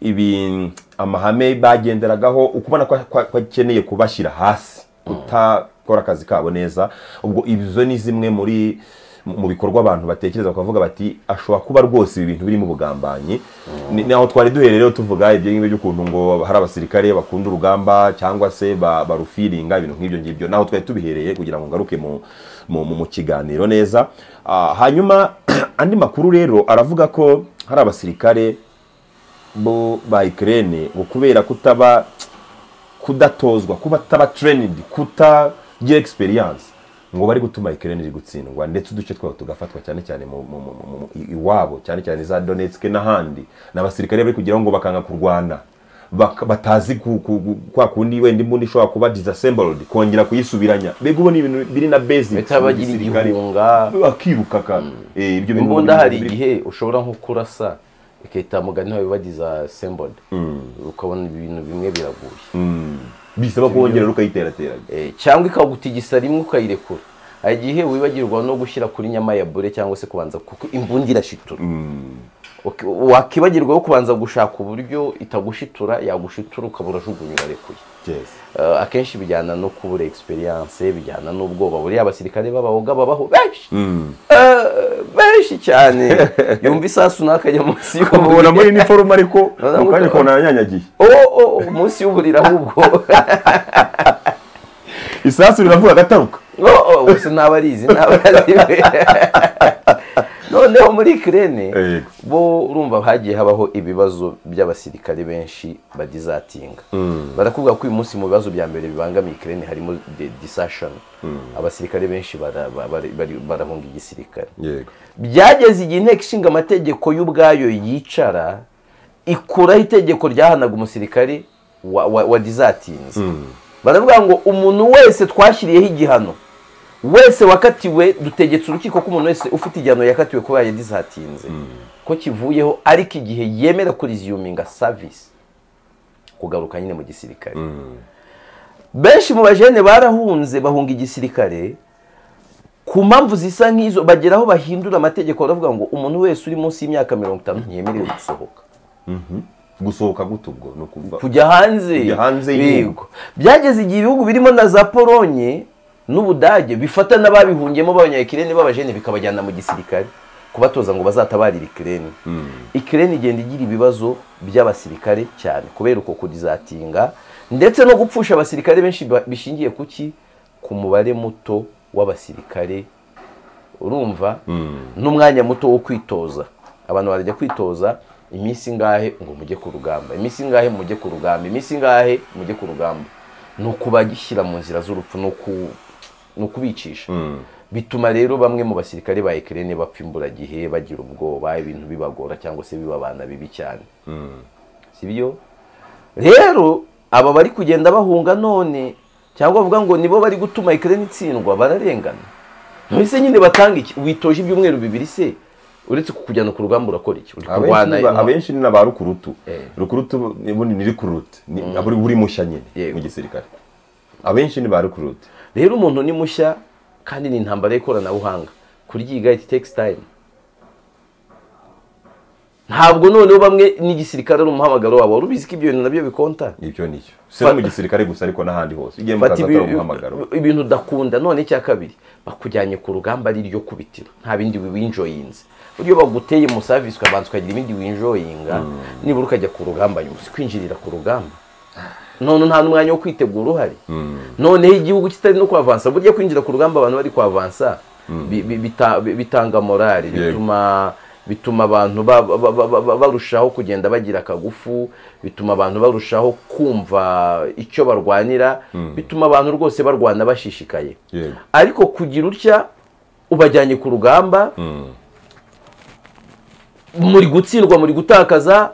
S2: ibi amahame bagenderagaho ukubona ko ko- ko akeneye kubashyira hasi kutakora akazi kabo neza ubwo izo ni zimwe muri mu bikorwa abantu batekereza bakavuga bati ashobora kuba rwose ibi bintu birimo ubugambanyi Ni- ni aho twari duhereye rero tuvuga ibyo ngibyo by'ukuntu ngo hari abasirikare bakunda urugamba cyangwa se ba- barufiringa ibintu nk'ibyo ngibyo naho twari tubihereye kugira ngo ngaruke mu, mu, mu, mu kiganiro neza Ah, hanyuma andi makuru rero aravuga ko hari abasirikare bo ba Ukraine ngo kubera kutaba kudatozwa kuba taba trained kutagira experience ngo bari gutuma Ukraine iri gutsindwa ndetse uduce twaho tugafatwa cyane cyane mu, mu, mu, mu, mu, i- iwabo cyane cyane za Donetsk n'ahandi n'abasirikare bari kugira ngo bakanga kurwana bak- batazi ku- ku- ku- kwa kundi wenda imbundi ishobora kuba disassembled kongera kuyisubiranya mbega ubu ni ibintu biri na basics mu
S1: bitabagira
S2: gisirikare.
S1: igihunga
S2: bakiruka ka Eh, ibyo bintu
S1: imbunda hari
S2: biri-
S1: igihe ushobora nko kurasa ikahita mugani wawe bagiza sembodi ukabona ibintu bimwe biraguye
S2: bisaba kongera ukayiterateraga
S1: Eh, cyangwa ikagutigisa rimwe ukayirekura hari igihe wibagirwa no gushyira kuri nyama ya bure cyangwa se kubanza kuko imbunda irashitura Uki- wakibagirwa wo kubanza gushaka uburyo itagushitura yagushitura ukaba urajugunya urarekuye
S2: Yes.
S1: Eh, akenshi bijyana no kubura experience bijyana n'ubwoba buriya abasirikare b'abahoga babaho benshi Eh, benshi cyane yumva isasu n'akajya munsi
S2: ukamubona muri
S1: y'uburiri
S2: iniforume ariko
S1: Urabona
S2: mu kanya
S1: ko-
S2: ukabona aranyanyagiye
S1: Oh, oh, munsi y'uburiri ahubwo
S2: isasu riravuga agataruka
S1: Oh, oh, gusa ntabarizi ntabaraziwe noneho muri kirene
S2: Yego.
S1: bo urumva hagiye habaho ibibazo by'abasirikare benshi bagizatinga barakubwira ko uyu munsi mu bibazo bya mbere bibangamiye kirene harimo de- disassion abasirikare benshi bara- ba- bari- bari- barahunga igisirikare
S2: yego
S1: byageze igihe inteko ishinga amategeko y'ubwayo yicara ikuraho itegeko ryahanaga umusirikare wa- wa- wadizatinze baravuga ngo umuntu wese twashyiriyeho igihano wese wakatiwe dutegetse urukiko ko umuntu wese ufite igihano yakatiwe kuba yadizatinze ko kivuyeho ariko igihe yemera kuriziyuminga savisi kugaruka nyine mu gisirikare benshi mu bajene barahunze bahunga igisirikare ku mpamvu zisa nk'izo bagera aho bahindura amategeko baravuga ngo umuntu wese uri munsi y'imyaka mirongo itanu ntiyemerewe gusohoka
S2: gusohoka gute ubwo ni ukuvuga
S1: kujya hanze
S2: Kujya hanze y'igihugu.
S1: yego byageze igihe ibihugu birimo na za polonye n'ubudage bifata n'ababihungiyemo b'abanyayikireni b'abajene bikabajyana mu gisirikare kubatoza ngo bazatabarire ikireni ikireni igenda igira ibibazo by'abasirikare cyane kubera uko kudizatinga ndetse no gupfusha abasirikare benshi ba- bishingiye kuki ku mubare muto w'abasirikare urumva n'umwanya muto wo kwitoza abantu barajya kwitoza iminsi ingahe ngo mujye ku rugamba iminsi ingahe mujye ku rugamba iminsi ingahe mujye ku rugamba ni ukubagishyira mu nzira z'urupfu ni uku- ni ukubicisha bituma rero bamwe mu basirikare ba ekirene bapfa imburagihe bagira ubwoba ibintu bibagora cyangwa se bibabana bibi cyane si byo rero aba bari kugenda bahunga none cyangwa bavuga ngo nibo bari gutuma ekirene itsindwa bararengana ntibise nyine batanga iki witoje ibyumweru bibiri se uretse kukujyana ku rugamba urakora iki uri kurwana
S2: Abenshi ni ba- abenshi ni na ba rukurutu
S1: Eh.
S2: rukurutu ubundi ni rukurutu ni aburi- buri mushya nyine
S1: Yego.
S2: mu gisirikare abenshi ni ba rukurutu
S1: rero umuntu ni mushya kandi ni intambara y'ikoranabuhanga kuryiga it takes time ntabwo noneho bamwe n'igisirikare ari umuhamagaro wabo wari ubizi ko ibyo bintu nabyo bikonta
S2: ibyo nicyo si no mu gisirikare gusa ariko n'ahandi hose ugiye mu kazi
S1: Fata
S2: atari
S1: ibi-
S2: umuhamagaro
S1: ibintu udakunda none icya kabiri bakujyanye ku rugamba ari ryo kubitiro nta bindi winjoyinze buryo baguteye mu savisi ukabanza ukagira ibindi winjoyinga nibura ukajya ku rugamba nyuma si kwinjirira ku rugamba none nta n'umwanya wo kwitegura uhari noneho igihugu kitari no kwavansa burya kwinjira ku rugamba abantu bari kwavansa bi- bi- bita- bi- bitanga morali
S2: Yego.
S1: bituma bituma abantu ba- ba- ba- ba- ba- barushaho kugenda bagira akagufu bituma abantu barushaho kumva icyo barwanira bituma abantu rwose barwana bashishikaye
S2: yego
S1: ariko kugira utya ubajyanye ku rugamba muri gutsindwa muri gutakaza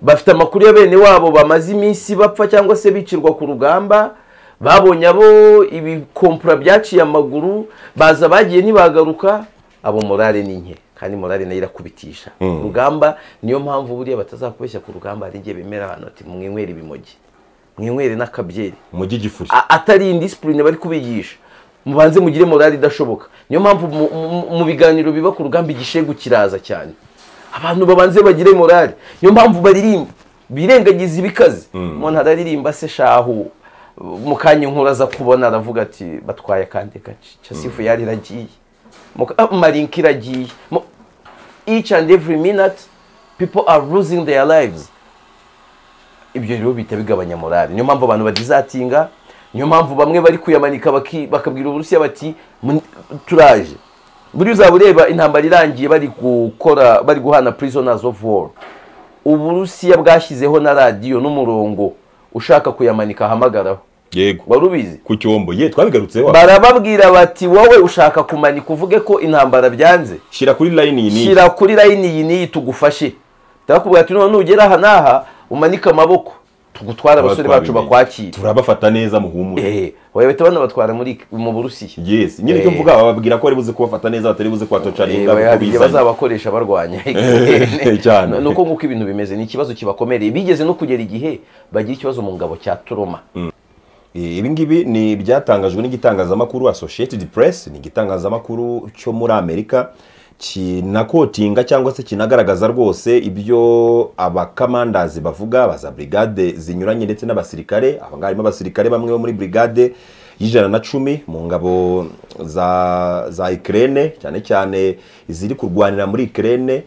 S1: bafite amakuru ya bene wabo bamaze iminsi bapfa cyangwa se bicirwa ku rugamba babonye abo ibikompura byaciye amaguru baza bagiye ntibagaruka abo morale ni nke kandi morale nayo irakubitisha urugamba niyo mpamvu buriya batazakubeshya ku rugamba hari igihe bemera abantu bati mwinywere ibimogi mwinywere n'akabyeri
S2: umujyi gifuri
S1: A- atari indisipurine bari kubigisha mubanze mugire morali idashoboka niyo mpamvu mu- mu- mu biganiro biba ku rugamba igishegu kiraza cyane abantu babanze bagire morali niyo mpamvu baririmba birengagiza ibikaze umuntu araririmba se shahu mu kanya inkuru aza kubona aravuga ati batwaye akandi gace casifu yari iragiye Mu- ah, marinka iragiye Mu- each and every minute people are losing their lives ibyo rero bihita bigabanya morale niyo mpamvu abantu badizatinga niyo mpamvu bamwe bari kuyamanika baki- bakabwira uburusiya bati "Mun- turaje buriya uzaba ureba intambara irangiye bari gukora bari guhana prisoners of war uburusiya bwashyizeho na radiyo n'umurongo ushaka kuyamanika ahamagaraho
S2: yego
S1: wari ubizi
S2: ku cyombo ye twabigarutseho
S1: barababwira bati wowe ushaka kumanika uvuge ko intambara byanze
S2: shyira kuri layini iyi n'iyi
S1: shyira kuri layini iyi n'iyi tugufashe ndakubwira ati none nugera aha n'aha umanike amaboko tugutware abasore bacu
S2: Twabimenye.
S1: bakwakira
S2: turabafata neza muhumure
S1: Eh, oya bahita banabatwara muri mu burusiya
S2: yes nyine icyo
S1: Eh.
S2: mvuga bababwira ko bari buze kubafata neza batari buze kubatocaringa
S1: Eh,
S2: ingaruka
S1: oya,
S2: uko
S1: igihe
S2: bizanye
S1: bazabakoresha barwanya
S2: Cyane.
S1: ni uko nguko ibintu bimeze ni ikibazo kibakomereye bigeze no kugera igihe bagira ikibazo mu ngabo cya turoma
S2: Eh, ibi ngibi ni ibyatangajwe n'igitangazamakuru associated press ni igitangazamakuru cyo muri amerika kinakotinga cyangwa se kinagaragaza rwose ibyo abakamandazi bavuga ba za brigade zinyuranye ndetse n'abasirikare aba ngaba harimo abasirikare bamwe bo muri brigade y'ijana na cumi mu ngabo za za ikirere cyane cyane iziri kurwanira muri ikirere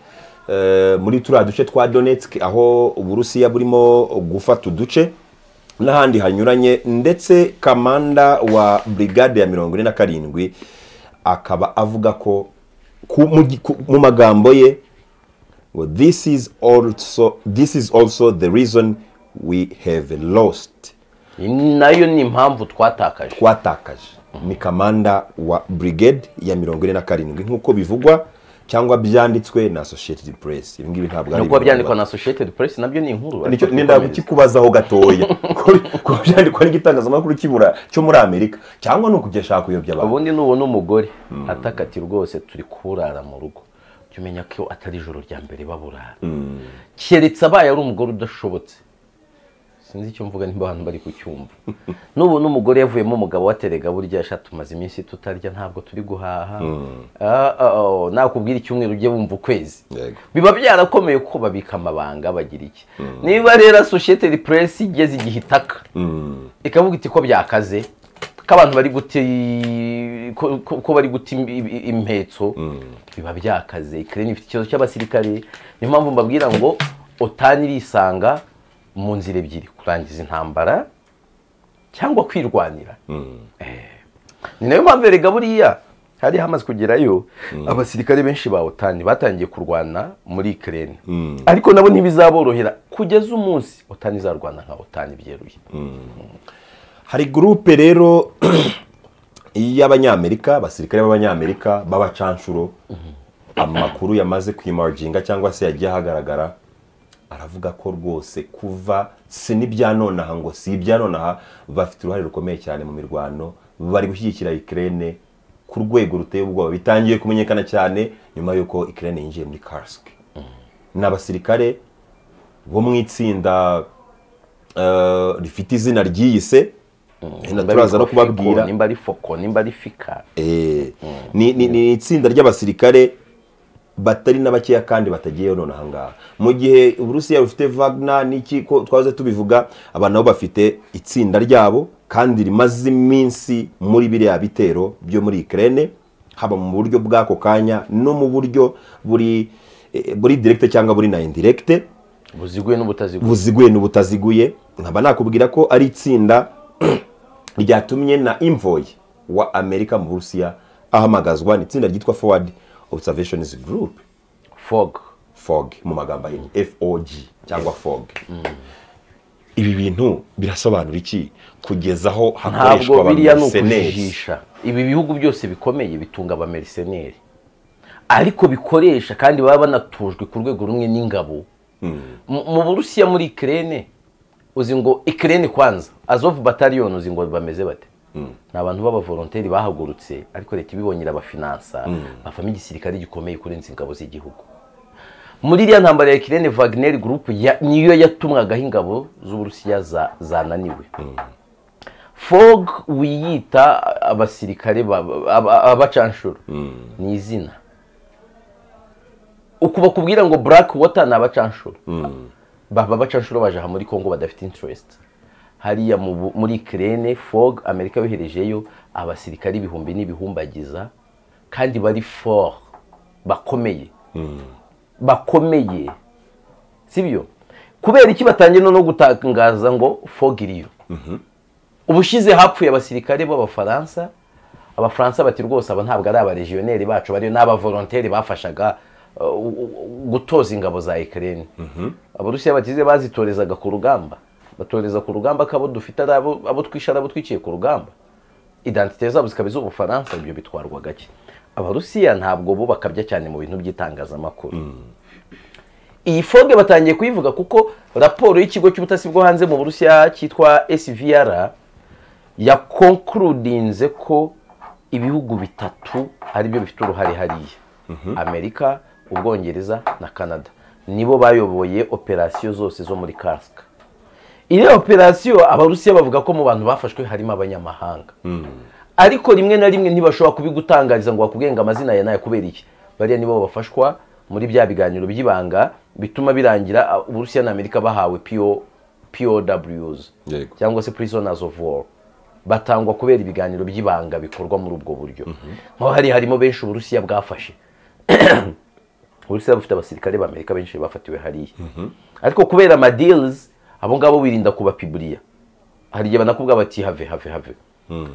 S2: Eh, muri turiya duce twa Donetsk aho uburusiya burimo gufata uduce n'ahandi hanyuranye ndetse kamanda wa brigade ya mirongo ine na karindwi akaba avuga ko ku, mu, gi- ku, mu magambo ye ngo this is also this is also the reason we have lost
S1: nayo ni impamvu twatakaje
S2: twatakaje ni kamanda wa brigade ya mirongo ine na karindwi nk'uko bivugwa cyangwa byanditswe na associated press ibi ngibi ntabwo
S1: no kuba
S2: ibivugwa.
S1: byandikwa na associated press nabyo ni inkuru
S2: nicyo
S1: ariko
S2: nenda
S1: twikomeze.
S2: kukikubazaho gatoya Kuri- kuba byandikwa n'igitangazamakuru kibura cyo muri amerika cyangwa ni ukugeshaka kuyobya abantu
S1: ubundi nubona umugore ataka ati rwose turi kuburara mu rugo jya umenya ko atari ijoro rya mbere baburara keretse abaye ari umugore udashobotse sinzi icyo mvuga nimba abantu bari kucyumva nubona umugore yavuyemo umugabo waterega burya sha tumaze iminsi tutarya ntabwo turi guhaha Ah, ah, oh, nakubwira icyumweru ujye wumva ukwezi
S2: Yego.
S1: biba byarakomeye kuko babika amabanga bagira iki niba rero associated press igeze igihe itaka ikavuga iti ko byakaze ko abantu bari guta i- ko- ko ko bari guta im- i- impetso biba byakaze ikirere ifite ikibazo cy'abasirikare niyo mpamvu mbabwira ngo otani irisanga mu nzira ebyiri kurangiza intambara cyangwa kwirwanira ni nayo mpamvu erega buriya hari hamaze kugerayo abasirikare benshi ba otani batangiye kurwana muri ikirere ariko nabo ntibizaborohera kugeza umunsi otani izarwana nka otani byeruye
S2: hari gurupe rero y'abanyamerika abasirikare b'abanyamerika b'abacanshuro amakuru yamaze kwimarijinga cyangwa se yagiye ahagaragara aravuga ko rwose kuva si n'ibya nonaha ngo si ibya nonaha bafite uruhare rukomeye cyane mu mirwano bari gushyigikira ikirere ku rwego ruteye ubwoba bitangiye kumenyekana cyane nyuma y'uko ikirere yinjiye muri kasike ni abasirikare bo mu itsinda eh, rifite izina ryiyise turaza no kubabwira
S1: nimba ari foko nimba ari fika
S2: Eh, ni ni- ni itsinda ry'abasirikare batari na bakeya kandi batagiyeyo none ahangaha mu gihe uburusiya bufite wagner n'iki ko twaze tubivuga aba nabo bafite itsinda ryabo kandi rimaze iminsi muri biriya bitero byo muri ikirere haba mu buryo bw'ako kanya no mu buryo buri eh, buri direkite cyangwa buri na indirekite
S1: buziguye n'ubutaziguye
S2: buziguye n'ubutaziguye nkaba nakubwira ko ari itsinda ryatumye na imvoye wa amerika mu burusiya ahamagazwa ni itsinda ryitwa forward observations group
S1: fog
S2: fog mu magambo ahinnye fog cyangwa fog ibi bintu birasobanura iki kugeza aho hakoreshwa
S1: ntabwo biriya ni
S2: abameriseneri
S1: ukujijisha ibi bihugu byose bikomeye bitunga abameriseneri ariko bikoresha kandi baba banatujwe ku rwego rumwe n'ingabo Mu- mu burusiya muri ikirere uzi ngo ikirere kwanza azovu bataliyoni uzi ngo bameze bate ni abantu b'abavolonteri bahagurutse ariko leta ibibonye irabafinansa bavamo igisirikare gikomeye kurenza ingabo z'igihugu muri iriya ntambara ya kirene vagineri gurupu ya- niyo yatumwagaho ingabo z'uburusiya za- zananiwe fog wiyita abasirikare ba- aba- abacanshuro ni izina uku bakubwira ngo black water ni abacanshuro baba abacanshuro baje aha muri congo badafite interest hariya mu bu- muri kirene fog amerika yoherejeyo abasirikare ibihumbi n'ibihumbagiza kandi bari for bakomeye bakomeye sibyo kubera iki batangiye no gutangaza ngo fog iriyo ubushize hapfuye abasirikare b'abafaransa abafaransa bati rwose aba ntabwo ari abarejiyoneri bacu bariyo n'abavolonteri bafashaga uh, u- u- gutoza ingabo za ikirere abarusiya bakize bazitorezaga ku rugamba batoreza ku rugamba ko abo dufite ari abo abo twishe ari abo twiciye ku rugamba identite zabo zikaba iz'ubufaransa ibyo bitwarwa gake abarusiya ntabwo bo bakabya cyane mu bintu by'itangazamakuru iyi foge batangiye kuyivuga kuko raporo y'ikigo cy'ubutasi bwo hanze mu burusiya cyitwa svr yakonkurudinze ko ibihugu bitatu aribyo bifite uruhare hariya amerika ubwongereza na canada nibo bayoboye operasiyo zose zo muri kasika iriya operasiyo abarusiya bavuga ko mu bantu bafashwe harimo abanyamahanga ariko rimwe na rimwe ntibashobora kubigutangariza ngo bakubwenge amazina ya nayo kubera iki bariya nibo bafashwa muri bya biganiro by'ibanga bituma birangira ah, uburusiya na amerika bahawe PO, pows
S2: Yego.
S1: cyangwa se prisoners of war batangwa kubera ibiganiro by'ibanga bikorwa muri ubwo buryo nkaho hari harimo benshi uburusiya bwafashe uburusiya bufite abasirikare b'amerika benshi bafatiwe hariya ariko kubera amadirizi abo ngabo wirinda kubapiburiya hari igihe banakubwira bati have have have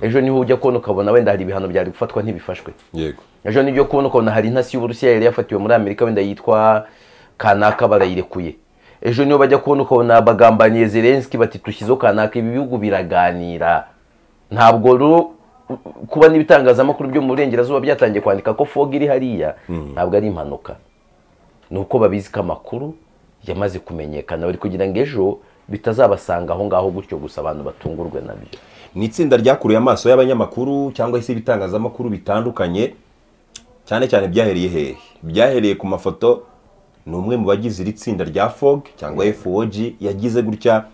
S1: ejo niho ujya kubona ukabona wenda hari ibihano byari gufatwa ntibifashwe
S2: yego
S1: ejo nibyo kubona ukabona hari intasi y'uburusiya yari yafatiwe muri amerika wenda yitwa kanaka barayirekuye ejo niyo bajya kubona ukabona bagambaniye zelenski bati dushyizeho kanaka ibi bihugu biraganira ntabwo ru- kuba n'ibitangazamakuru byo mu burengerazuba byatangiye kwandika ko fog iri hariya ntabwo ari impanuka ni uko babizi ko amakuru yamaze kumenyekana bari kugira ngo ejo bitazabasanga aho ngaho gutyo gusa abantu batungurwe nabyo
S2: ni itsinda ryakuruye amaso y'abanyamakuru cyangwa se ibitangazamakuru bitandukanye cyane cyane byahereye hehe byahereye ku mafoto ni umwe mu bagize iri tsinda rya fog cyangwa fog yagize gutya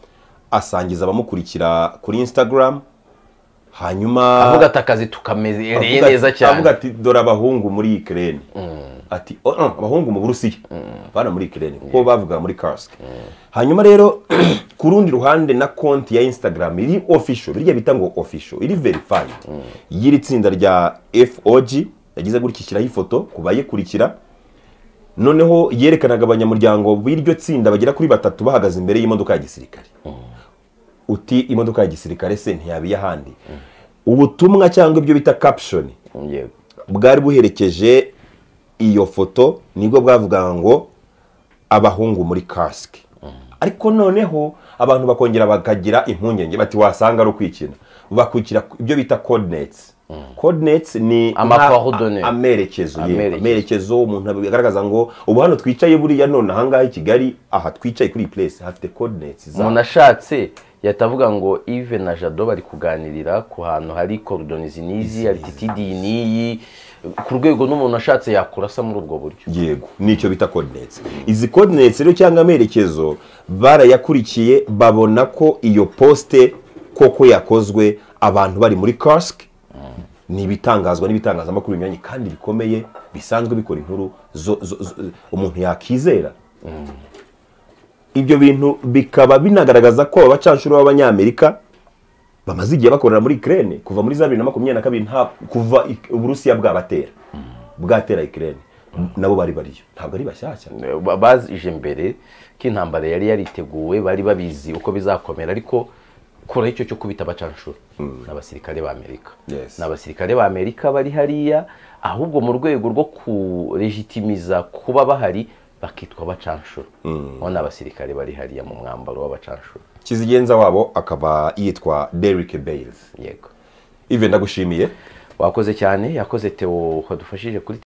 S2: asangiza abamukurikira kuri instagram hanyuma
S1: avuga ati akazi tukamereye
S2: avuga ati-
S1: neza cyane
S2: avuga ati dore abahungu muri ikirere ati "Oh, oh, abahungu mu burusiya bana muri ikirere kuko bavuga muri kasike hanyuma rero ku rundi ruhande na konti ya instagram iri official biriya bita ngo official iri verified y'iri tsinda rya fog yagize gutya ishyiraho ifoto ku bayikurikira noneho yerekanaga abanyamuryango b'iryo tsinda bagera kuri batatu bahagaze imbere y'imodoka ya gisirikare uti imodoka ya gisirikare se ntiyaba iy'ahandi ubutumwa cyangwa ibyo bita caption
S1: yego
S2: bwari buherekeje iyo foto nibwo bwavuga ngo abahungu muri kasike ariko noneho abantu bakongera bakagira impungenge bati wasanga ari ukwikina bakwikira ibyo bita codinetsi codinetsi ni
S1: Amakoordone.
S2: nka- amerekezo yewe,
S1: Amerekezo.
S2: amerekezo umuntu bigaragaza ngo ubu hano twicaye buriya none ahangaha i kigali aha twicaye kuri iyi place hafite codinetsi
S1: umuntu ashatse yahita avuga ngo ive na jado bari kuganirira ku hantu hari korodonizi n'izi arititidi n'iyi ku rwego n'umuntu ashatse yakurasa muri ubwo buryo
S2: yego nicyo bita coordinates izi coordinates rero cyangwa amerekezo barayakurikiye babona ko iyo poste koko yakozwe abantu bari muri cask ni ibitangazwa n'ibitangazamakuru binyuranye kandi bikomeye bisanzwe bikora inkuru zo, zo, zo, umuntu yakizera ibyo bintu bikaba binagaragaza ko abacanshuro b'abanyamerika bamaze igihe bakorera muri Ukraine kuva muri za bibiri na makumyabiri na kabiri nta kuva I- Uburusiya bwabatera bwatera Ukraine nabo bari bariyo ntabwo ari bashyashya
S1: Ba- bazije mbere ko intambara yari yariteguwe bari babizi uko bizakomera ariko kuraho icyo cyo kubita abacanshuro ni abasirikare b'amerika
S2: Yes.
S1: ni abasirikare b'amerika bari hariya ahubwo mu rwego rwo kuregitimiza kuba bahari bakitwa abacanshuro abo ni abasirikare bari hariya mu mwambaro w'abacanshuro
S2: kizigenza wabo akaba yitwa Derrick Bales
S1: yego
S2: ive ndagushimiye
S1: wakoze cyane yakoze teo wadufashije kuri